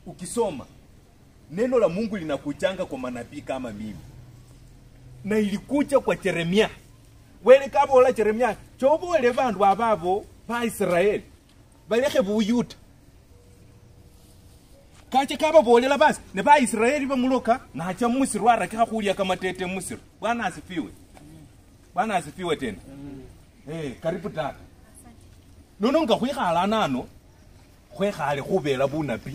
ukisoma neno la Mungu linakuchanga kwa manabii kama mimi, na ilikuja kwa Yeremia wele kabola Yeremia chobole bandu ababo ba Israeli balekhe buyuta kache kababolela basi ne ba Israeli bamuloka nacha Misri warakikha khulya kamatete Misri. Bwana asifiwe, Bwana asifiwe tena. Eh, karibu tata. Nono nga khwikhala nano khwekhale khubela bunabi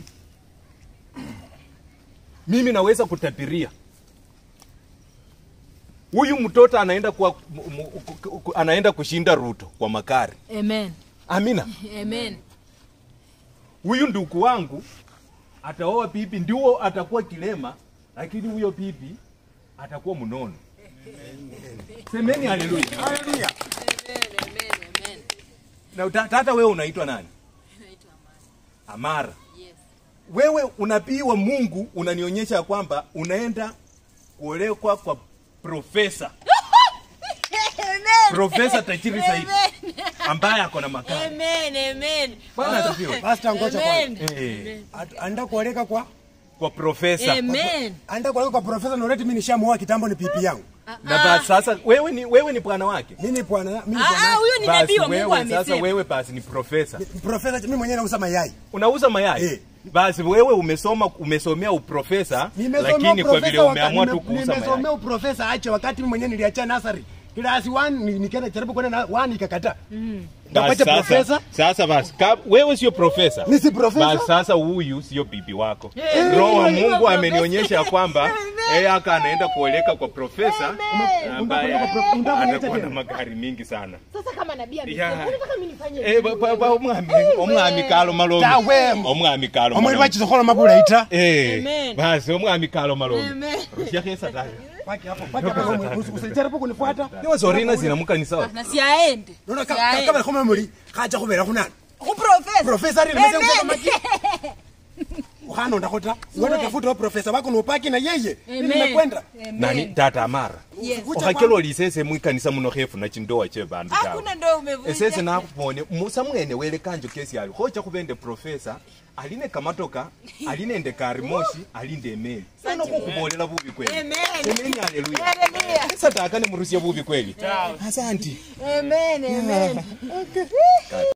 mimi naweza kutabiria huyu mtoto anaenda kwa m- m- ku- ku- anaenda kushinda Ruto kwa makari. Amen. Amina. Amen. Huyu ndugu wangu ataoa bibi, ndio atakuwa kilema, lakini huyo bibi atakuwa mnono. Semeni haleluya. Haleluya. Amen. Amen. Na ta- tata, wewe unaitwa nani? Naitwa Amani. Amara. Yes. Wewe unabii wa Mungu unanionyesha kwamba unaenda kuolekwa kwa profesa Amen. profesa tajiri zaidi Amen. ambaye ako na makao. Amen. Amen. Bwana asifiwe. Pastor ngoja Amen. kwanza. Eh, At- Anda kuoleka kwa kwa profesa Amen. anda kuoleka kwa profesa na already mimi nishamuoa kitambo ni pipi yangu. na basi sasa wewe ni wewe ni bwana wake. Mimi ni bwana mimi Ah, ah, bwana. huyo ni Basi nabii wa Mungu wewe sasa amesema. wewe basi ni profesa. Profesa mimi mwenyewe nauza mayai. Unauza mayai? Eh. Basi wewe umesoma umesomea uprofesa Nimesomea lakini kwa uprofesa vile umeamua waka- tu nime- kuuza Nimesomea mayai. uprofesa ache wakati mimi mwenyewe niliacha nasari. Class 1 nikaenda jaribu kwenda na 1 ikakataa. Basi Ndapata sasa, profesa? sasa basi ka, wewe sio profesa. Mimi si profesa. Basi sasa huyu sio bibi wako. Eh, Roho wa mimi Mungu sio amenionyesha profesa. kwamba Amen. yeye aka anaenda kuoleka kwa profesa Amen. ambaye Unataka pro- unataka kuniacha atakuwa na tena? magari mingi sana. Sasa kama nabii Yeah. amesema, unataka mimi nifanye Eh, ba- ba- ba- omwami omwami kalo malomi. Tawe. Omwami kalo Omwezi malomi. bachizokola mabula ita. Eh, Amen. basi omwami kalo malomi. Amen. Rushia kesa tani. Paki hapo, paki hapo. Usijaribu kunifuata. Niwe zorina zinamuka ni sawa. Na siaende. Nona Siaende. kama kama muri kacha kubera kunani. Ku profesa. Profesa ali nimesema Amen. kusema maki. Uhano ndakota. Wewe tafuta wa profesa wako na upaki na yeye. Mimi Amen. nimekwenda. Amen. Nani tata amara. Yes. Okakelo lisese mwikanisa muno hefu na chindoa che bandu tawe. Hakuna ndo umevunja. esese nakubone musa mwene welekanjo kesi ali hocha kubende profesa aline kamatoka alinende karimoshi alinde emeli sana kukubolela bubi kweli Amen. semeni haleluya Hallelujah. satakane murusia bubi kweli asanti Amen. Amen.